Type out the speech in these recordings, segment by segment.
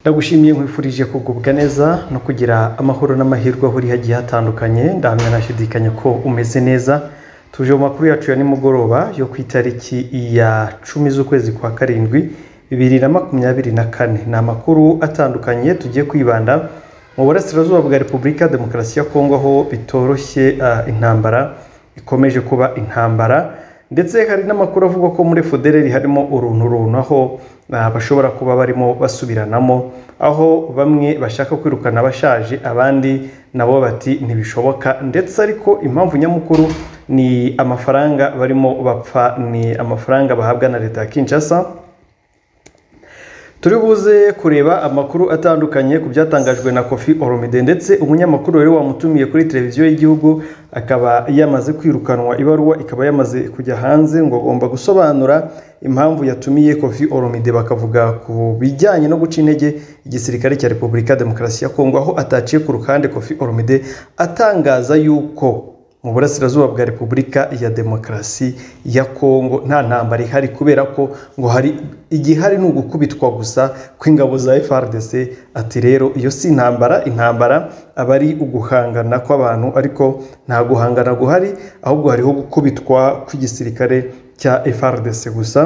ndagushimiye nkwifurije kugubwa neza no kugira amahoro n'amahirwe aho uri hagiye hatandukanye ndahamya ntashidikanya ko umeze neza tuje mu makuru yacu ya nimugoroba yo ku itariki ya cumi z'ukwezi kwa karindwi bibiri na makumyabiri na kane ni amakuru atandukanye tugiye kwibanda mu burasirazuba bwa repubulika ya demokarasi ya kongo aho bitoroshye ah, intambara ikomeje kuba intambara ndetse hari n'amakuru avuga ko muri federeri harimo uruntu runtu aho ah, bashobora kuba barimo basubiranamo aho bamwe bashaka kwirukana abashaje abandi nabo bati ntibishoboka ndetse ariko impamvu nyamukuru ni amafaranga barimo bapfa ni amafaranga bahabwa na leta ya kinshasa turi buze kureba amakuru atandukanye ku byatangajwe na kofi oromide ndetse umunyamakuru wari wamutumiye kuri televiziyo y'igihugu akaba yamaze kwirukanwa ibaruwa ikaba yamaze kujya hanze ngo agomba gusobanura impamvu yatumiye kofi oromide bakavuga ku bijyanye no guca intege igisirikare cya repubulika ya demokarasi ya kongo aho ataciye ku ruhande kofi oromide atangaza yuko mu burasirazuba bwa repubulika ya demokarasi ya kongo nta ntambara ihari kubera ko ngo hari igihari ni ugukubitwa gusa kw'ingabo za frdc ati rero iyo si intambara intambara aba ari uguhangana kw'abantu ariko nta guhangana guhari ahubwo hariho gukubitwa kw'igisirikare cya frdc gusa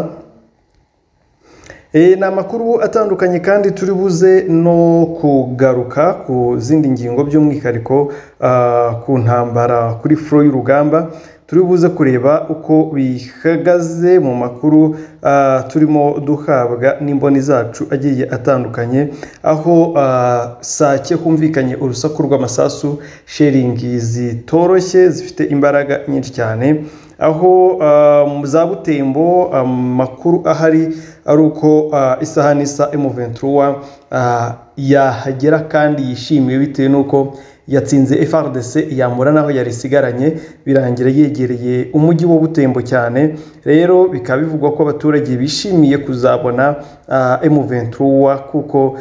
E, ni amakuru atandukanye kandi turi buze no kugaruka ku zindi ngingo by'umwihariko ah, ku ntambara kuri furo y'urugamba turi buze kureba uko bihagaze mu makuru ah, turimo duhabwa n'imboni zacu agiye atandukanye aho ah, sake humvikanye urusaku rw'amasasu sheringi zitoroshye zifite imbaraga nyinshi cyane aho ah, mu za butembo amakuru ahari ari uko ah, isaha n'isa M23 ah, yahagera kandi yishimiwe bitewe n'uko yatsinze FRDC yamura naho yari isigaranye birangira yegereye umujyi wa butembo cyane rero bikaba bivugwa ko abaturage bishimiye kuzabona ah, M23 kuko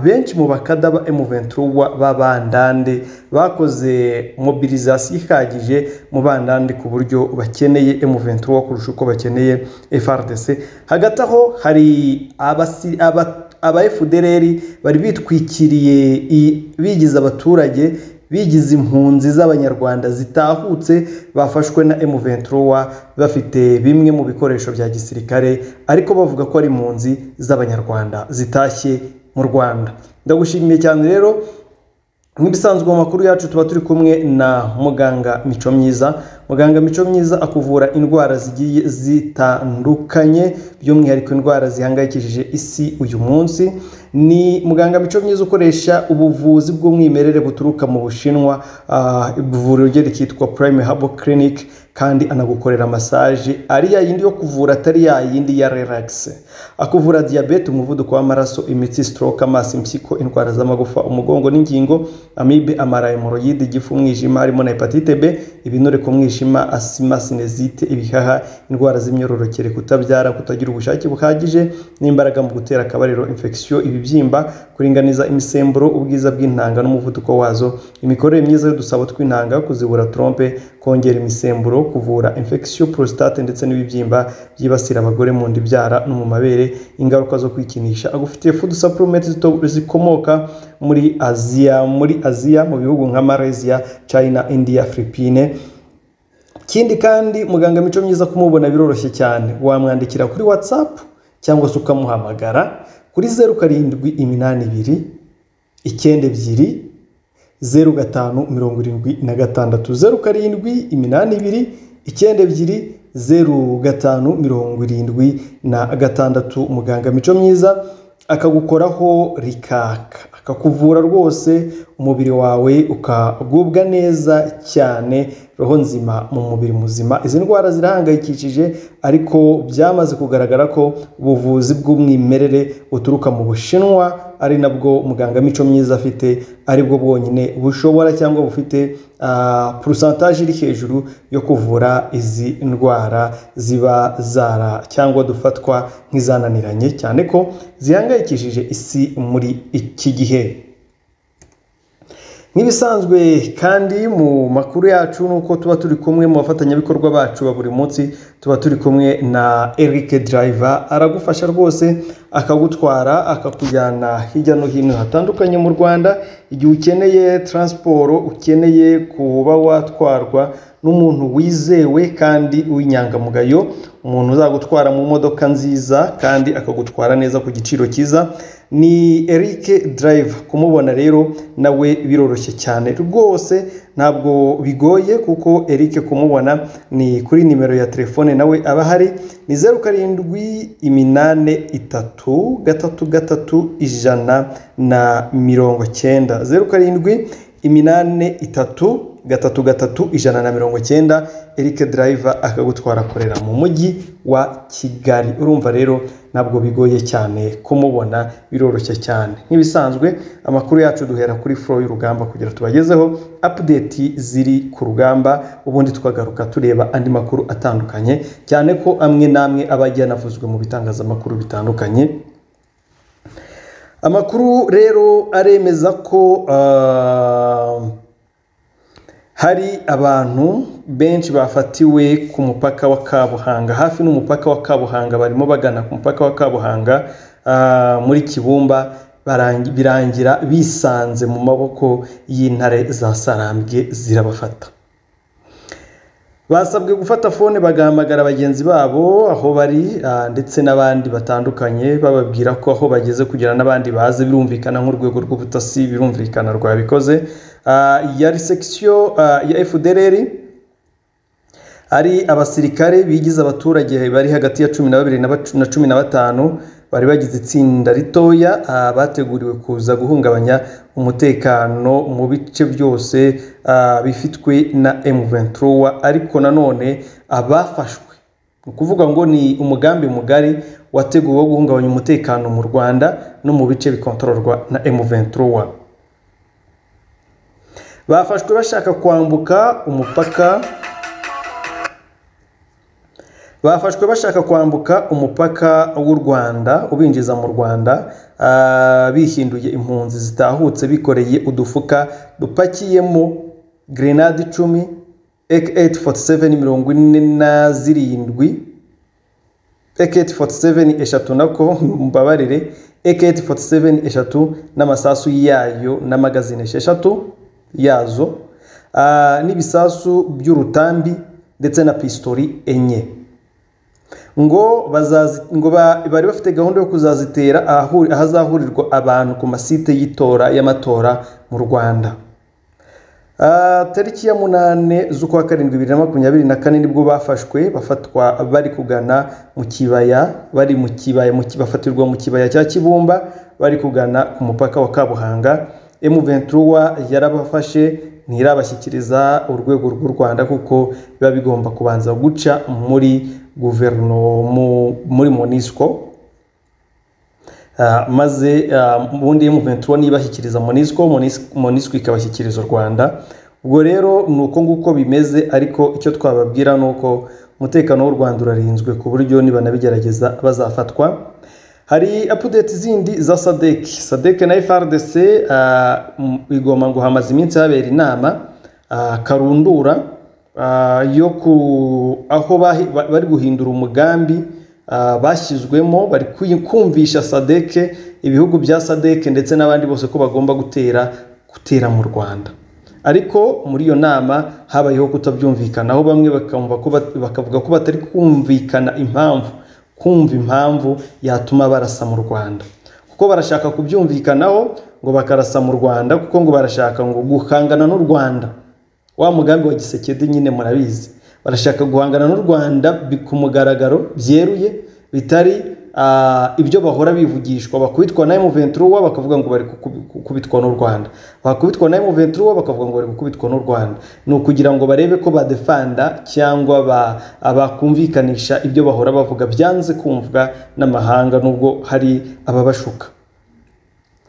benshi mu bakada ba M23 b'abandande bakoze mobilizasiyo ihagije mu bandande ku buryo bakeneye M23 kurusha uko bakeneye FRDC hagati aho hari abasi aba- aba FDLR bari bitwikiriye i- bigize abaturage bigize impunzi z'abanyarwanda zitahutse bafashwe na M23 bafite bimwe mu bikoresho bya gisirikare ariko bavuga ko ari impunzi z'abanyarwanda zitashye mu Rwanda ndagushimiye cyane rero nk'ibisanzwe mu makuru yacu tuba turi kumwe na muganga mico myiza muganga mico myiza akuvura indwara zigiye zitandukanye by'umwihariko indwara zihangayikishije isi uyu munsi ni muganga mico myiza ukoresha ubuvuzi bw'umwimerere buturuka mu bushinwa ah, ivuriro rye rikitwa prime habo clinic kandi anagukorera masaje ari ya yindi yo kuvura atari ya yindi ya relax akuvura diyabete umuvuduko w'amaraso imitsi stroke amaso impyiko indwara z'amagufa umugongo n'ingingo amibe amara hemoroyide igifu umwijima harimo na hepatite b ibinure ku mwijima asima sinezite ibihaha indwara z'imyororokere kutabyara kutagira ubushake buhagije n'imbaraga mu gutera akabariro infection ibibyimba kuringaniza imisemburo ubwiza bw'intanga n'umuvuduko wazo imikorere myiza y'udusabo tw'intanga kuzibura trompe kongera imisemburo kuvura infection prostate ndetse n'ibibyimba byibasira abagore mu nda ibyara no mu mabere ingaruka zo kwikinisha agufitiye food supplements zito- zikomoka muri Aziya muri Aziya mu bihugu nka Malaysia China India Philippines ikindi kandi muganga mico myiza kumubona biroroshye cyane wamwandikira kuri watsapu cyangwa se ukamuhamagara kuri zeru karindwi iminani ibiri icyenda ebyiri zeru gatanu mirongo irindwi na gatandatu zeru karindwi iminani ibiri icyenda ebyiri zeru gatanu mirongo irindwi na gatandatu muganga mico myiza akagukoraho rikaka akakuvura rwose umubiri wawe ukagubwa neza cyane roho nzima mu mubiri muzima izi ndwara zirahangayikishije ariko byamaze kugaragara ko ubuvuzi bw'umwimerere buturuka mu bushinwa ari nabwo muganga mico myiza afite aribwo bwonyine bushobora cyangwa bufite ah, porosantaje iri hejuru yo kuvura izi ndwara ziba zara cyangwa dufatwa nk'izananiranye cyane ko zihangayikishije isi muri iki gihe nk'ibisanzwe kandi mu makuru yacu nuko tuba turi kumwe mu bafatanyabikorwa bacu ba buri munsi tuba turi kumwe na Eric Driver aragufasha rwose akagutwara akakujyana hirya no hino hatandukanye mu Rwanda igihe ukeneye taransiporo ukeneye kuba watwarwa n'umuntu wizewe kandi w'inyangamugayo umuntu uzagutwara mu modoka nziza kandi akagutwara neza ku giciro cyiza ni Eric Driver kumubona rero nawe biroroshye cyane rwose ntabwo bigoye kuko Eric kumubona ni kuri nimero ya telefone nawe aba ahari ni zeru karindwi iminane itatu gatatu gatatu ijana na mirongo cyenda zeru karindwi iminane itatu gatatu gatatu ijana na mirongo cyenda Eric Driver akagutwara akorera mu mujyi wa Kigali urumva rero ntabwo bigoye cyane kumubona biroroshye cyane nk'ibisanzwe amakuru yacu duhera kuri flow y'urugamba kugira tubagezeho update ziri ku rugamba ubundi tukagaruka tureba andi makuru atandukanye cyane ko amwe n'amwe aba agiye anavuzwe mu bitangazamakuru bitandukanye amakuru rero aremeza ko uh, hari abantu benshi bafatiwe ku mupaka wa kabuhanga hafi n'umupaka wa kabuhanga barimo bagana ku mupaka wa kabuhanga muri kibumba birangira bisanze mu maboko y'intare za sarambwe zirabafata basabwe gufata fone bagahamagara bagenzi babo aho bari ndetse n'abandi batandukanye bababwira ko aho bageze kugira n'abandi baze birumvikana nk'urwego rw'ubutasi birumvikana rwabikoze yari sekisiyo ya efudereri ari abasirikare bigize abaturage bari hagati ya cumi na babiri na cumi na batanu bari bagize itsinda ritoya bateguriwe kuza guhungabanya umutekano mu bice byose bifitwe na emuventura ariko nanone abafashwe ni ukuvuga ngo ni umugambi mugari wateguwe wo guhungabanya umutekano mu rwanda no mu bice bikontororwa na emuventura bafashwe bashaka kwambuka umupaka bafashwe bashaka kwambuka umupaka w'u rwanda ubinjiza mu rwanda bihinduye impunzi zitahutse bikoreye udufuka dupakiyemo grenade icumi eketi foti seveni mirongo ine na zirindwi eketi foti seveni eshatu nako mbabarire eketi foti seveni eshatu n'amasasu yayo n'amagazine esheshatu yazo n'ibisasu by'urutambi ndetse na pisitori enye ngo ngo bari bafite gahunda yo kuzazitera ahazahurirwa abantu ku masite y'itora y'amatora mu rwanda tariki ya munani z'ukwa karindwi bibiri na makumyabiri na kane nibwo bafashwe bafatwa bari kugana mu kibaya bari mu kibaya bafatirwa mu kibaya cya kibumba bari kugana ku mupaka wa kabuhanga emu ventura yarabafashe ntirabashyikiriza urwego rw'u rwanda kuko biba bigomba kubanza guca muri guverinoma muri monisco maze ubundi muventura nibashyikiriza monisco monisco ikabashyikiriza u rwanda ubwo rero ni uko nguko bimeze ariko icyo twababwira ni uko umutekano w'u rwanda urarinzwe ku buryo nibanabigerageza bazafatwa hari apudeti zindi za sadek sadek na frdc igomba ngo hamaze iminsi habera inama karundura yo ku aho bari guhindura umugambi bashyizwemo bari kumvisha sadek ibihugu bya sadek ndetse n'abandi bose ko bagomba gutera gutera mu rwanda ariko muri iyo nama habayeho kutabyumvikanaho bamwe bakavuga ko batari kumvikana impamvu kumva impamvu yatuma barasa mu rwanda kuko barashaka kubyumvikanaho ngo bakarasa mu rwanda kuko ngo barashaka ngo guhangana n'u rwanda wa mugambi wa gisekedi nyine murabizi barashaka guhangana n'u rwanda ku mugaragaro byeruye bitari ibyo bahora bivugishwa bakubitwa na emuventura bakavuga ngo bari gukubitwa n'u rwanda bakubitwa na emuventura bakavuga ngo bari gukubitwa n'u rwanda ni ukugira ngo barebe ko badefanda cyangwa bakumvikanisha ibyo bahora bavuga byanze kumvwa n'amahanga nubwo hari ababashuka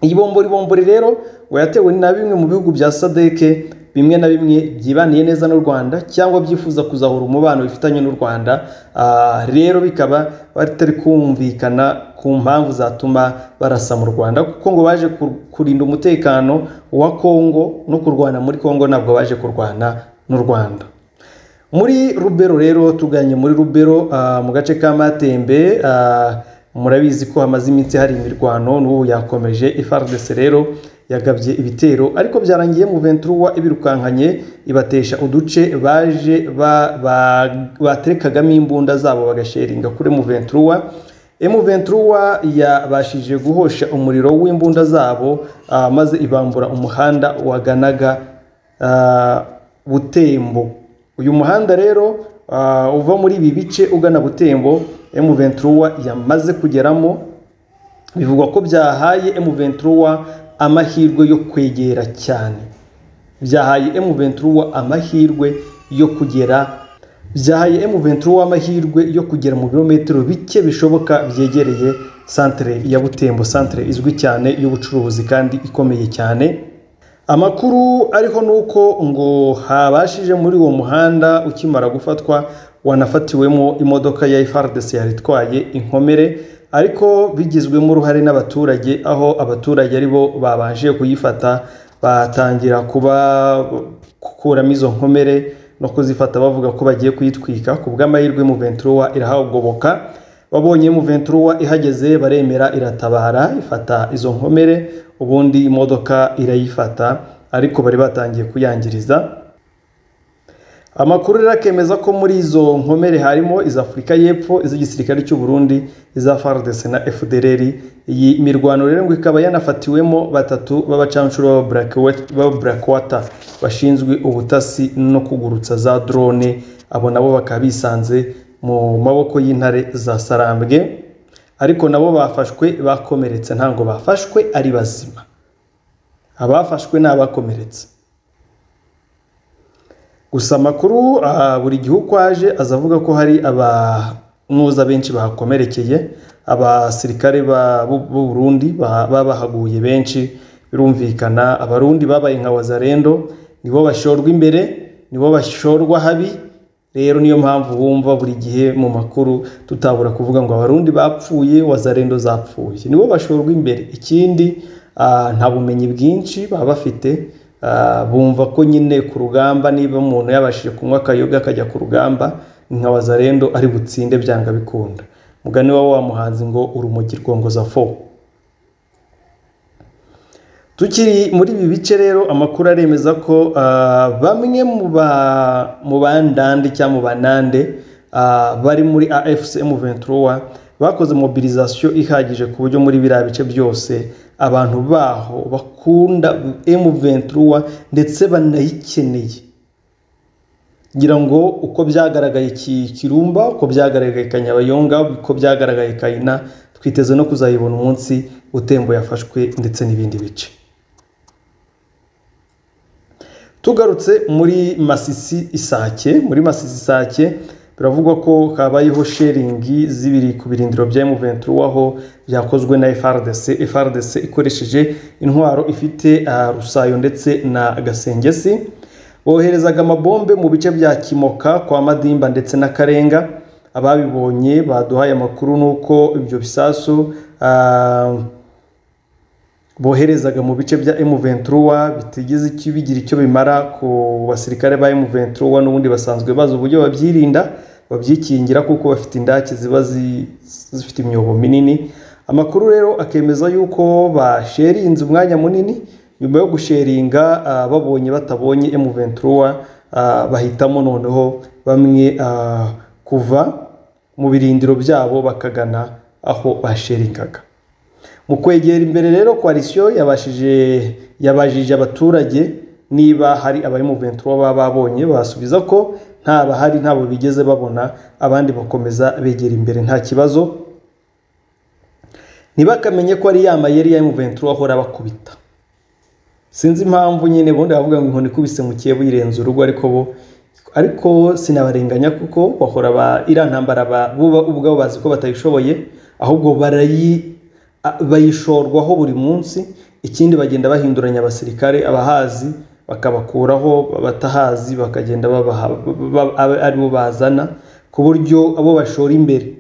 iyi bombori bombori rero ngo yatewe na bimwe mu bihugu bya sadeke bimwe na bimwe byibaniye neza n'u rwanda cyangwa byifuza kuzahura umubano bifitanye n'u rwanda Ah, rero bikaba batari kumvikana ku mpamvu zatuma barasa mu rwanda kuko ngo baje ku- kurinda umutekano wa kongo no kurwana muri kongo ntabwo baje kurwana n'u rwanda muri rubero rero tuganye muri rubero ah, mu gace ka matembe ah, murabizi ko hamaze iminsi hari imirwano n'ubu yakomeje ifardese rero yagabye ibitero ariko byarangiye mu venturuwa ibirukankanye ibatesha uduce baje ba- ba- baterekagamo imbunda zabo bagasheringa kuri mu venturuwa M23 yabashije guhosha umuriro w'imbunda zabo ah, maze ibambura umuhanda waganaga ah, Butembo. Uyu muhanda rero ah, uva muri ibi bice ugana Butembo M23 yamaze kugeramo bivugwa ko byahaye M23 amahirwe yo kwegera cyane byahaye M23 amahirwe yo kugera byahaye M23 amahirwe yo kugera mu birometero bike bishoboka byegereye santere ya Butembo santere izwi cyane y'ubucuruzi kandi ikomeye cyane amakuru ariho ni uko ngo habashije muri uwo muhanda ukimara gufatwa wanafatiwemo imodoka ya FARDC yari itwaye inkomere ariko bigizwemo uruhare n'abaturage aho abaturage aribo babanje kuyifata batangira kuba gukuramo izo nkomere no kuzifata bavuga ko bagiye kuyitwika ku bw'amahirwe mu venturuwa irahagoboka babonye mu venturuwa ihageze baremera iratabara ifata izo nkomere ubundi imodoka irayifata ariko bari batangiye kuyangiriza amakuru rero akemeza ko muri izo nkomere harimo iza afurika y'epfo iz'igisirikare cy'u burundi iza fardc na fdrr iyi mirwano rero ngo ikaba yanafatiwemo batatu b'abacanshuro ba Black- ba blackwater bashinzwe ubutasi no kugurutsa za drone abo nabo bakaba bisanze mu maboko y'intare za sarambwe ariko nabo bafashwe bakomeretse ntabwo bafashwe ari bazima abafashwe ni abakomeretse gusa amakuru ah, buri gihe uko aje aza avuga ko hari abantuza benshi bahakomerekeye abasirikare ba- b'u b'u Burundi ba- babahaguye benshi birumvikana abarundi babaye nka wazarendo nibo bashorwa imbere nibo bashorwa habi rero niyo mpamvu wumva buri gihe mu makuru tutabura kuvuga ngo abarundi bapfuye wazarendo zapfuye nibo bashorwa imbere ikindi ah, nta bumenyi bwinshi baba bafite Ah, bumva ko nyine ku rugamba niba umuntu yabashije kunywa akayoga akajya ku rugamba ni nka wazarendo ari butsinde byanga bikunda mugani wa wa muhanzi ngo urumogi rwongoza fo tukiri muri ibi bice rero amakuru aremeza ko ah, bamwe mu ba- mu bandande cyangwa mu banande ah, bari muri afc m23 bakoze mobilisation ihagije ku buryo muri biriya bice byose abantu baho bakunda m23 ndetse banayikeneye ngira ngo uko byagaragaye Ki- kirumba uko byagaragaye kanyabayonga uko byagaragaye kayina twiteze no kuzayibona umunsi utembo yafashwe ndetse n'ibindi bice tugarutse muri masisi isake muri masisi isake biravugwa ko habayeho sheringi z'ibiri ku birindiro bya M23 aho byakozwe na FRDC FRDC ikoresheje intwaro ifite ah, rusayo ndetse na gasengesi boherezaga amabombe mu bice bya kimoka kwa madimba ndetse n'akarenga ababibonye baduhaye amakuru n'uko ibyo bisasu ah, boherezaga mu bice bya M23 bitigeze icyo- bigira icyo bimara ku basirikare ba M23 n'ubundi basanzwe bazi uburyo babyirinda babyikingira kuko bafite indake ziba zi- zifite imyobo minini amakuru rero akemeza yuko basherinze umwanya munini nyuma yo gusheringa ah, babonye batabonye M23 ah, bahitamo noneho bamwe ah, kuva mu birindiro byabo bakagana aho basheringaga mu kwegera imbere rero koalisiyo yabashije yabajije abaturage niba hari abamuventi baba babonye basubiza ko nta bahari ntabwo bigeze babona abandi bakomeza begera imbere nta kibazo ntibakamenye ko ari ya mayeri ya muventi ahora abakubita sinzi impamvu nyine ubundi bavuga ngo inkoni ikubise mu kiyebu yirenze urugo ariko bo ariko sinabarenganya kuko bahora ba iriya ntambara ba- bo ubwabo bazi ko batayishoboye ahubwo barayi a- bayishorwaho buri munsi ikindi bagenda bahinduranya abasirikare abahazi bakabakuraho abatahazi bakagenda babaha ba- abe ari bo bazana ku buryo abo bashora imbere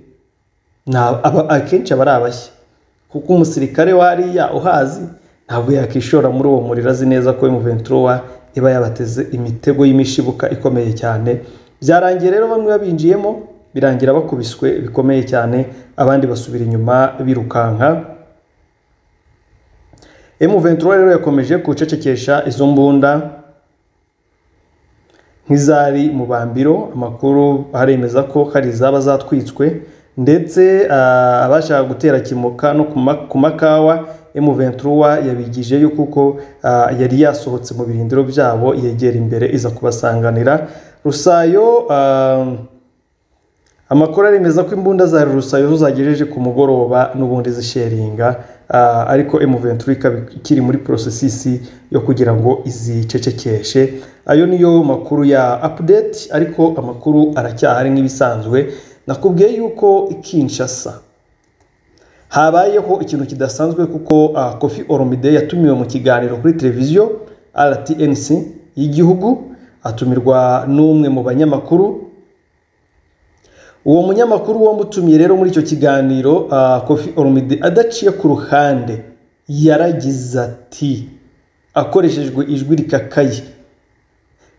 nta- aba- akenshi aba ari abashya kuko umusirikare wariya uhazi ntabwo yakishora muri uwo muriro azi neza ko emuventura iba yabateze imitego y'imishibuka ikomeye cyane byarangiye rero bamwe babinjiyemo birangira bakubiswe bikomeye cyane abandi basubira inyuma birukanka emuventura rero yakomeje gucecekesha izo mbunda nk'izari mu bambiro amakuru aremeza ko hari izaba zatwitswe ndetse ah, abashaka gutera kimuka no ku ma- ku makawa emuventura yabigije yuko uko ah, yari yasohotse mu birindiro byabo yegera imbere iza kubasanganira rusayo ah, amakuru aremeza ko imbunda za rusayo zo zagejeje ku mugoroba n'ubundi zisheringa ah, ariko emuventura ikaba ikiri muri porosesisi yo kugira ngo izicecekeshe ayo niyo makuru ya apudeti ariko amakuru aracyahari nk'ibisanzwe nakubwiye yuko Kinshasa habayeho ikintu kidasanzwe kuko ah, kofi oromide yatumiwe mu kiganiro kuri televiziyo rtnc y'igihugu atumirwa n'umwe mu banyamakuru uwo munyamakuru wamutumiye rero muri icyo kiganiro ah, kofi oromide adaciye ku ruhande yaragize ati akoreshejwe ijwi rikakaye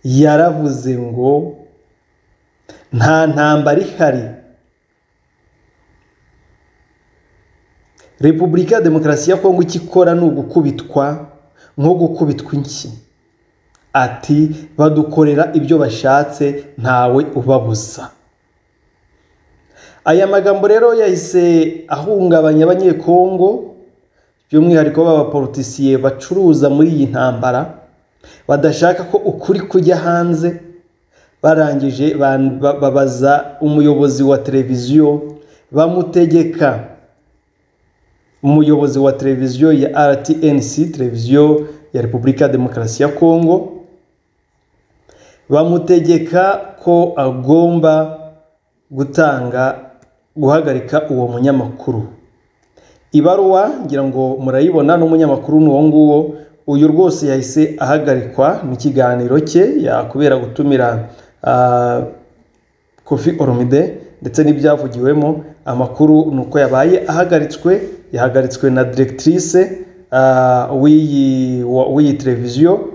yaravuze ngo nta ntambara ihari repubulika ya demokarasi ya kongo icyo ikora ni ugukubitwa nko gukubitwa inshyi ati badukorera ibyo bashatse ntawe ubabuza aya magambo rero yahise ahungabanya abanyekongo by'umwihariko b'abapolitisiye bacuruza muri iyi ntambara badashaka ko ukuri kujya hanze barangije ban- ba- babaza umuyobozi wa televiziyo bamutegeka umuyobozi wa televiziyo ya rtnc televiziyo ya repubulika ya demokarasi ya kongo bamutegeka ko agomba gutanga guhagarika uwo munyamakuru ibaruwa ngira ngo murayibona n'umunyamakuru ni uwo nguwo uyu rwose yahise ahagarikwa n'ikiganiro cye yakubera gutumira ah, kofi oromide ndetse n'ibyavugiwemo amakuru ni uko yabaye ahagaritswe yahagaritswe na diregitirise w'iyi wa- w'iyi televiziyo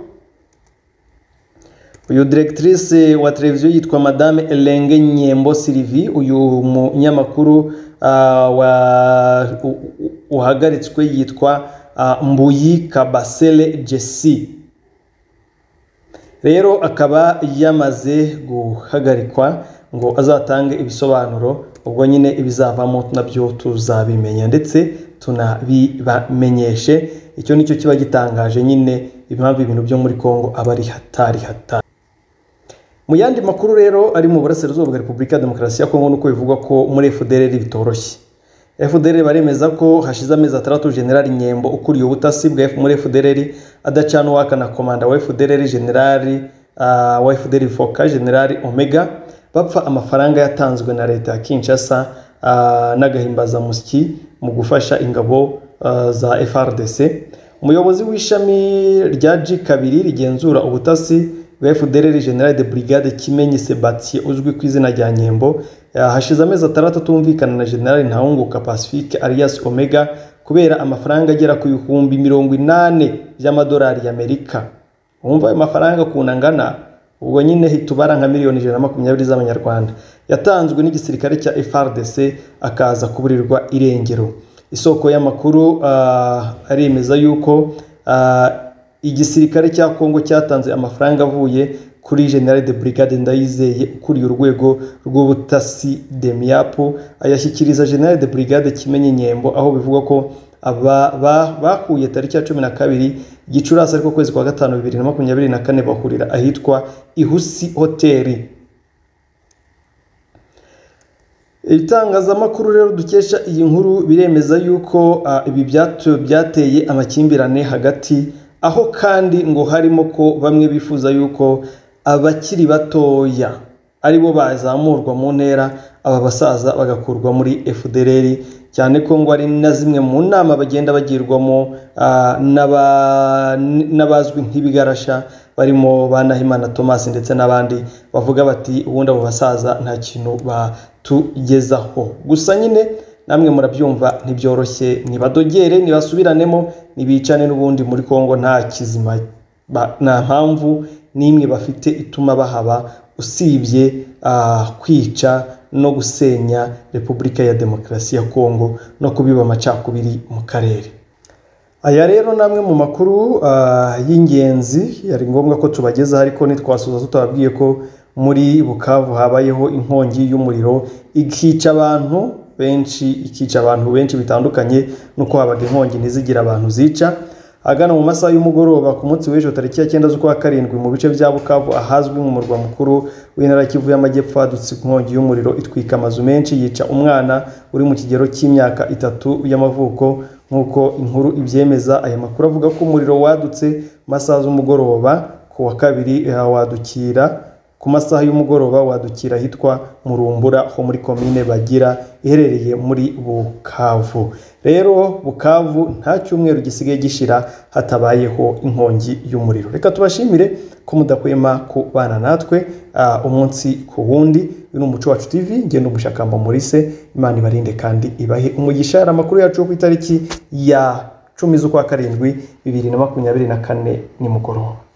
uyu diregitirise wa televiziyo yitwa madame elenge nyembo sirivi uyu munyamakuru ah, wa- u- u- uhagaritswe yitwa ah, mbuyi kabasele jesi rero akaba yamaze guhagarikwa ngo azatange ibisobanuro ubwo nyine ibizavamo nabyo tuzabimenya ndetse tunabibamenyeshe icyo nicyo kiba gitangaje nyine impamvu ibintu byo muri kongo aba ari hatari hatari mu yandi makuru rero ari mu burasirazuba bwa repubulika ya demokarasi ya kongo nuko bivugwa ko muri fdrr bitoroshye fdrr baremeza ko hashize amezi atandatu generali nyembo ukuriye ubutasi bwa F- muri fdrr adacana uwaka na komanda wa fdrr generali ah, wa fdrr foka generali omega bapfa amafaranga yatanzwe na leta ya kinshasa ah, n'agahimbazamusyi mu gufasha ingabo ah, za frdc umuyobozi w'ishami rya g kabiri rigenzura ubutasi bwa FDLR General de Brigade Kimenyi Sebastien uzwi ku izina rya Nyembo hashize amezi atandatu atumvikana na General Ntahunguka Pacifique alias Omega kubera amafaranga agera ku bihumbi mirongo inani by'amadolari y'Amerika wumva ayo mafaranga ukuntu angana ubwo nyine hita ubara nka miliyoni ijana na makumyabiri z'amanyarwanda yatanzwe n'igisirikare cya FRDC akaza kuburirwa irengero isoko y'amakuru ah, aremeza yuko ah, igisirikare cya kongo cyatanze amafaranga avuye kuri general de brigade ndayizeye ukuriye urwego rw'ubutasi demiyapu ayashyikiriza general de brigade kimenyi nyembo aho bivugwa ko aba ba- bahuye tariki ya cumi na kabiri gicurasi ariko kwezi kwa gatanu bibiri na makumyabiri na kane bahurira ahitwa ihusi hoteli ibitangazamakuru rero dukesha iyi nkuru biremeza yuko ah, ibi byatu- byateye amakimbirane hagati aho kandi ngo harimo ko bamwe bifuza yuko abakiri batoya aribo bazamurwa mu ntera aba basaza bagakurwa muri fdr cyane ko ngo ari na zimwe mu nama bagenda bagirwamo ah, n'aba- n'abazwi nk'ibigarasha barimo ba Nahimana Thomas ndetse n'abandi bavuga bati ubundi abo basaza nta kintu batugezaho gusa nyine namwe murabyumva ntibyoroshye ntibadogere ntibasubiranemo ntibicane n'ubundi muri congo nta kizima ba- nta mpamvu n'imwe bafite ituma bahaba usibye ah, kwica no gusenya repubulika ya demokarasi ya congo no kubiba amacakubiri mu karere aya rero ni amwe mu makuru ah, y'ingenzi yari ngombwa ko tubagezaho ariko ntitwasoza tutababwiye ko muri bukavu habayeho inkongi y'umuriro ikica abantu benshi ikica abantu benshi bitandukanye nuko habaga inkongi ntizigira abantu zica agana mu masaha y'umugoroba ku munsi w'ejo tariki ya cyenda z'ukwa karindwi mu bice bya bukavu ahazwi nk'umurwa mukuru w'intara kivu y'amajyepfo hadutse inkongi y'umuriro itwika amazu menshi yica umwana uri mu kigero cy'imyaka itatu y'amavuko nk'uko inkuru ibyemeza aya makuru avuga ko umuriro wadutse mu masaha z'umugoroba ku wa kabiri eh, wadukira ku masaha y'umugoroba wadukira ahitwa murumbura ho muri komine bagira iherereye muri bukavu rero bukavu nta cyumweru gisigaye gishira hatabayeho inkongi y'umuriro reka tubashimire ko mudahwema kubana natwe ah, umunsi ku wundi uyu ni umuco wacu tv ngendo umushakamba murise imana ibarinde kandi ibahe umugisha hari amakuru yacu yo ku itariki ya cumi z'ukwa karindwi bibiri na makumyabiri na kane nimugoroba